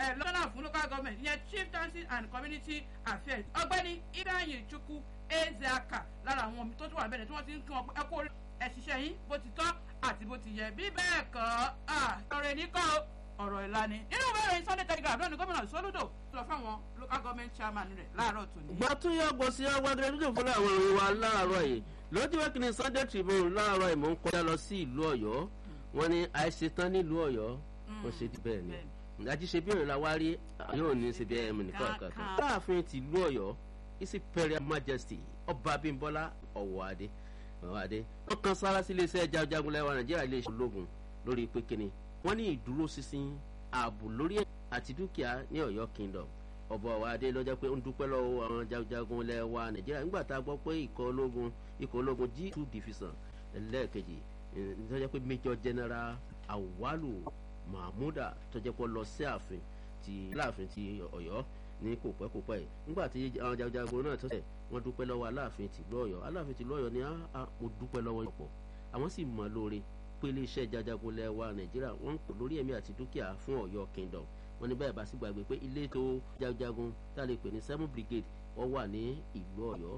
lọ́nà fún local government ìyẹn chief dancing and community affairs ọgbẹ́ni ibrahim chukwu ezeaka lára àwọn tó tún wà bẹ́ẹ̀ tí wọ́n ti ń kí wọn ẹ kó ẹ ṣiṣẹ́ yín bó ti tọ́ àti bó ti yẹ bí bẹ́ẹ̀ kọ́ ọ̀rọ̀ ẹ̀nìkan ọ̀rọ̀ ìlànà nínú ìwé ìròyìn sunday telegraph lónìí gómìnà soludo lọ fáwọn local government chairman rẹ̀ láàárọ̀ tòní. gbàtúnyẹ gbòsí agbadẹ dídùn fúnra àwọn ìròyìn wa láàárọ̀ yìí lójú wẹ́kìnì sunday tribune láàárọ̀ yìí mò ń kọjá lọ sí ìlú ọ̀yọ́ wọn ni àìṣetán nílùú ọ̀yọ́ wọn ṣe ti bẹ́ẹ̀ ni ìdájí ṣe bí ìrìnlá wá rí yóò ní ṣe bí ẹ̀mí nìkan kankan. láàfin tìlú ọ̀yọ́ his imperial majesty ọba abimbola ọwọ́adé ọwọ́adé wọ́n kan sára sí iléeṣẹ́ jagunjagun lẹ́wọ̀n nàìjíríà iléeṣẹ́ ológun lórí pé kíni wọ́n ní ìdúró sísìn ààbò lórí àti dúkìá ní ọ̀yọ́ kingdom ọba ọwọ́adé lọ́jọ́ pé ń dúpẹ́ lọ́wọ́ àwọn jagunjagun lẹ́wọ̀n nàìjíríà nígbà tá a gbọ́ pé ikọ̀ ológun ikọ̀ ológun g two division ẹlẹ́ẹ̀kejì lọ́jọ́ pé major general awalu mahmuda tọ́jọ́ pé lọ sí ààfin ti láàfin ti ọ̀yọ́ ní kò pẹ́ kò pẹ́ yìí nígbà tí àwọn jagunjagun náà tọ́sẹ̀ wọ́n dúpẹ́ lọ́wọ́ aláàfin tìlú ọ̀yọ́ aláàfin tìlú ọ̀yọ́ ni mo dúpẹ́ lọ́wọ́ yọ̀pọ̀ àwọn sì mọ̀ lóore pé iléeṣẹ́ jajagun lẹ́wà nàìjíríà wọ́n ń pò lórí ẹ̀mí àti dúkìá fún ọ̀yọ́ kingdom wọ́n ní bẹ́ẹ̀ bá sì gbàgbé pé ilé tó jagunjagun tá a lè pè ní seven brigade wọ́n wà ní ìlú ọ̀yọ́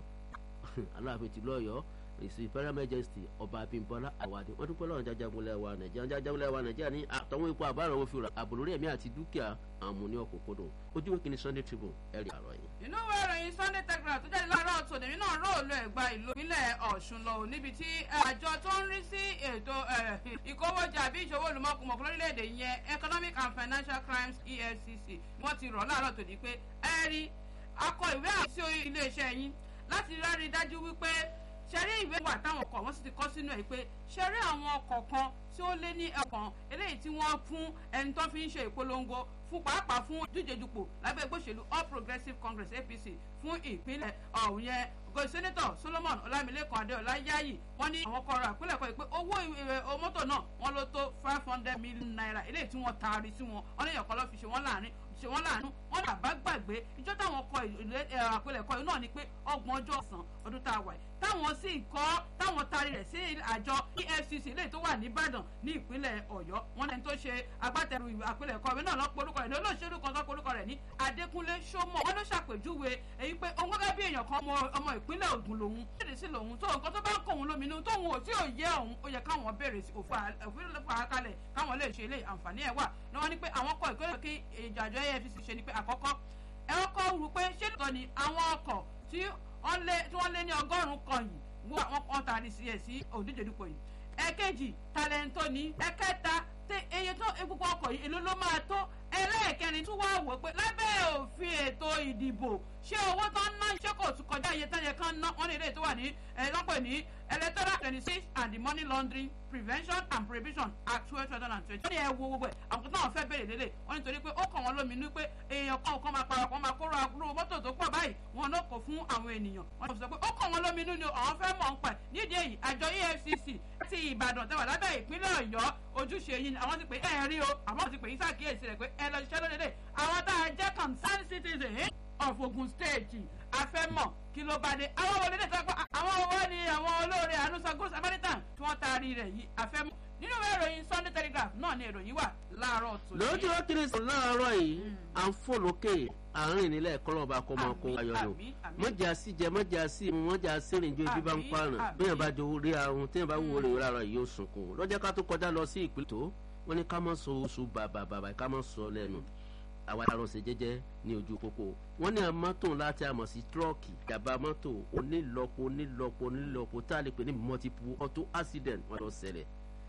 aláàfin tìlú ọ̀yọ́ èsì imperial majesty ọba abimbola awade wọn dúpẹ́ lọ́wọ́ jajagun lẹ́wà nàìjíríà jajagun lẹ́wà nàìjíríà ní àtọ̀wọ́n ipò àbárò wọn fi rà àbò lórí ẹ̀mí àti dúkìá àwọn ọmọ ní ọ̀kọ̀kọ̀dọ̀ ojú wíkì ní sunday tribune ẹ̀rí àrọ̀ yìí. inú ìwé ìròyìn sunday telegraph tó jáde láàárọ̀ tòní nínú róòlù ẹ̀gbá ìlú ìpínlẹ̀ ọ̀ṣun lọ níbi tí àjọ tó ń rí sí ètò ìkówójà àbí ìṣòwò olùmọ̀kùmọ̀kù lórílẹ̀‐èdè yẹn economic and financial crimes efcc wọ́n ti rọ̀ láàárọ̀ tòní pé ẹ̀rí akọ ìwé àti iléeṣẹ́ yín láti rárí dájú wípé ṣẹ́rí ìwé wà táwọn ọkọ̀ wọ́n sì ti kọ́ sínú ẹ̀ pé ṣẹ́rí àwọn ọkọ̀ kan tí ó lé ní ẹ̀kan eléyìí tí wọ́n fún ẹni tó fi ń ṣe ìpolongo fún pàápàá fún díjedupò lábẹ́ ẹgbẹ́ òṣèlú all progressives congress apc fún ìpínlẹ̀ ọ̀hún yẹn go senator solomon ọlámilékan adéọlá yáyì wọ́n ní àwọn kọ̀ọ̀rọ̀ àpilẹ̀kọ yìí pé owó mọ́tò náà wọ́n ló tó five hundred million naira eléyìí tí wọ́n taari sí wọn wọ́n ní ìyọ̀kọ́ lọ́ fi ṣe wọ́n láàrin ṣe wọ́n láàánú wọ́n bàbá gbàgbé ìjọ táwọn kọ àpilẹ̀kọ yìí náà ni pé ọgbọ̀n ọjọ́ ọ̀sán ọdún tá a wà yìí táwọn sì kọ́ táwọn taari rẹ̀ sí àjọ efcc eléyìí tó wà nìbàdàn ní ìpínlẹ̀ ọ̀yọ́ wọn lẹni tó ṣe agbátẹrù àpilẹ̀kọ mi náà lọ́ porúkọ rẹ̀ ní olóṣèlú kan tó porúkọ rẹ̀ ní adékúnlé sọmọ wọn ló ṣàpèjúwe èyí pé òun gẹ́gẹ́ bí èèyàn kan ọmọ ìpínlẹ̀ ògùn lòun béèrè sí lòun tó nǹkan tó bá ń kó òun lóminú tóun ò tí ò yẹ òun ó yẹ káwọn béèrè sí òfin farakalẹ̀ káwọn lè ṣe ilé àǹfààní ẹ̀ wà ní wọ́n ní pé àwọn kọ ìkórè kí ìjàjọ efcc ṣe ni pé àkọ́kọ́ ẹ kọ́ rú pé ṣé lóòótọ́ ni àwọn ọkọ̀ tí wọ́n lé ní ọgọ́rùn-ún kan yìí wọ́n àwọn kan tàrí sí ẹ̀ sí òdíje dupò yìí ẹ̀kejì talẹ́ńtò ní ẹ̀kẹta tẹ eye tó gbogbo ọkọ̀ yìí èló ló máa tó ẹlẹ́ẹ̀kẹrin tún wá wò pé lábẹ́ òfin ètò ìdìbò ṣé owó tó ń ná ṣé kò tún kọjá iye tẹ́yẹ kan ná wọ́n ní ilé tó wà ní ẹ̀ẹ́dọ́pẹ̀ ní electoral twenty six and the money laundering prevention and prohibition act two thousand and twenty. wọ́n ní ẹ wo gbogbo ẹ̀ àwọn tó náà fẹ́ bèrè lélẹ̀ wọ́n ní torí pé ó kàn wọ́n lóminú pé èèyàn kan kan máa parọ́ kan máa kóró àkúrò mọ́tò tó pọ̀ báyìí wọn ló kó fún àwọn ènìyàn wọ́n sọ pé ó kàn wọ́n lóminú ni àwọn fẹ́ mọ̀ ń pẹ̀ nídìí èyí àjọ efcc ti ìbàdàn tẹwà lábẹ́ ìpínlẹ̀ ọ̀yọ́ ojúṣe yìí ni àwọn ti pè é rí o àwọn ti pè é sàkíyèsí rẹ̀ pé ẹ lọ ṣiṣẹ́ lóde àwọn tá a jẹ́ concerned citizen of ogun state afẹ́mọ̀ kí ló bá dé àwọn wọlé dé sọ pé àwọn owó ni àwọn olóore ànúsọ gúúsù amẹ́ríkà tí wọ́n taari rẹ̀ yìí afẹ́mọ̀ nínú ìwé ìròyìn sunday telegraph náà ni ìròyìn wà láàárọ̀ tó ní. lójú ó kiri sùn láàárọ̀ yìí à ń fò lókè àárín nílẹ̀ kọ́lọ́ba kọ́ máa kó ayọ̀ lò mọ́jà sí jẹ mọ́jà sí mu mọ́jà sí rìn ju ibi bá ń paràn bẹ́ẹ̀ bá jọ orí ahun tẹ́ẹ̀ bá wúwo rè lára yìí ó sunkún lọ́jọ́ ká tó kọjá lọ sí ìpínlẹ̀ tó wọ́n ní ká mọ́ sọ oṣù bàbà bàbà ká mọ́ sọ lẹ́nu àwa aránṣẹ́ jẹ́jẹ́ ní ojú pópó wọ́n ní mọ́tò láti àmọ̀ sí tírọ́ọ̀kì ìjàmbá mọ́tò onílọ́po onílọ́po onílọ́po tá a lè pè ní multiple auto accident wọ́n lọ ṣẹlẹ̀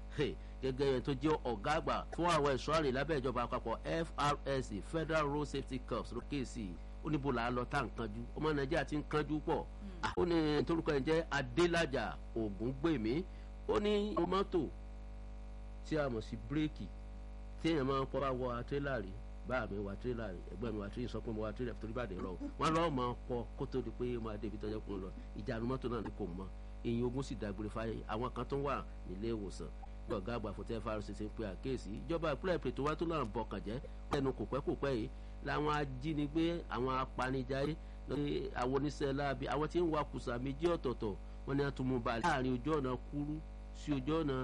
gẹ́gẹ́ yẹn tó jẹ́ ọ̀gá àgbà fún àwọn ẹ̀ṣọ́ àrè lábẹ́ ìjọba àpapọ̀ FRSC Federal Road Safety Corps ló kéèsì ó ní bó la lọ tá à ń kanjú ọmọ Nàìjíríà ti ń kanjú pọ̀ ó ní torúkọ yẹn jẹ́ Adélájà Ògúngbèmí ó ní mọ́tò tí a mọ̀ sí bírèkì tí èèyàn máa ń pọ́ bá wọ àtírélà rí báà mi wà tírélà rí ẹgbẹ́ mi wà tírélà sọ pé mo wà tírélà torí bá dé rọ wọn lọ́ọ́ máa pọ̀ kó tó di pé máa débi tọ́jú kún un lọ ìjànú mọ́tò náà ni kò mọ èyí ogun sì dágbére fáyé àwọn kan tó wà nílé ìwòsàn bí ọ̀gá àgbà fún tfrc ṣe ń pe àkéèsí ìjọba ìpínlẹ̀ ètò wa tó náà bọkàn jẹ́ lẹ́nu kò pẹ́ kò pẹ́ yìí làwọn ajínigbé àwọn apanijayé àwọn oníṣẹ́ láabi àwọn tí ń wa kùsà méjì ọ̀tọ̀ọ̀tọ̀ wọn ni wọ́n tún mú balẹ̀ láàrin ojú ọ̀nà kúrú sí ojú ọ̀nà